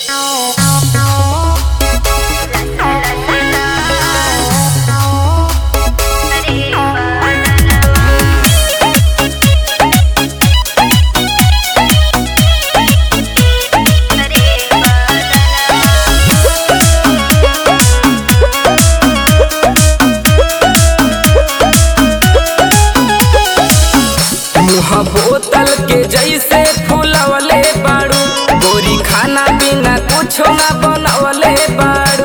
कुछो ना बनवले बाड़ू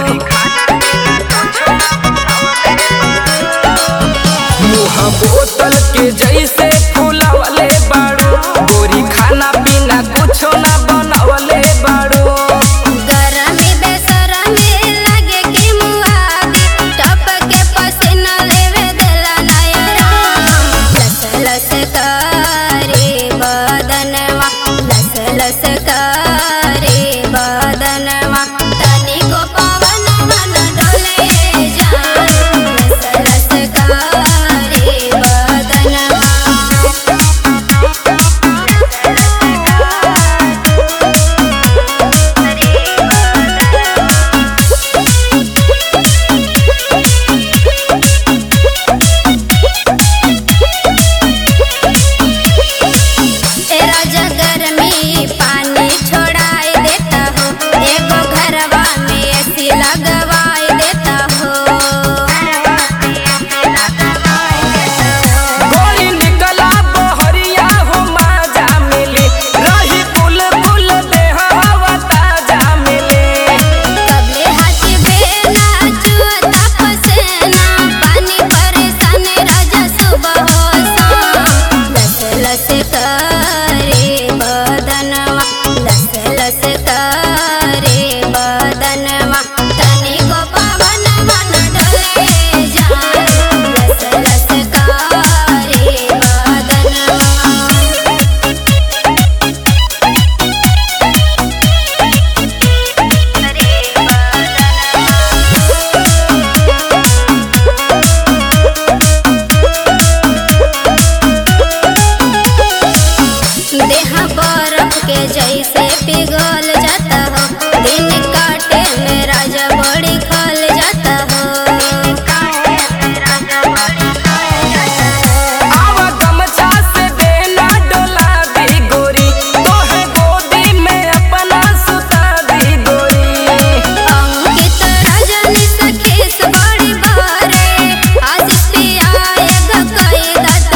मुँह बोतल के जैसे फुलवले बाड़ू गोरी खाना पीना कुछो ना बनवले बाड़ू गरमी बेसरमी लागे कि मुहादी टपके पसीना लेवे देला नयरा लस लस करे बदनवा लस लस करे बदनवा तनिको पवनवा न डोले जान लस लस करे बदनवा तेरा जगर में पानी छोड़ाई देता हो एगो घरवा में ऐसी लगवाई देता हो गोरी निकला बहरिया हो माजा मिली रही फूल फूल देह हवा ताजा मिली कबले हाथी बेना चुअता पसेना पानी परेशान राजा सुबह हो शाम लस लस करे बदनवा लस लस करे बदनवा तनिको पवनवा न डोले जान लस लस करे बदनवा देह बर्फ के जैसे पिघल जाता हो दिन काटे में राजा बड़ी खल जाता हो आवा गमछा से देना डोला दी गोरी तोहे गोदी में अपना सुता दी गोरी अंकित रजनी सखी से बड़ी बारे आशीष पिया एगो कई दत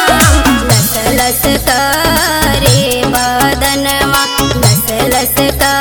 काम लस लस करे बदनवा लस लस करे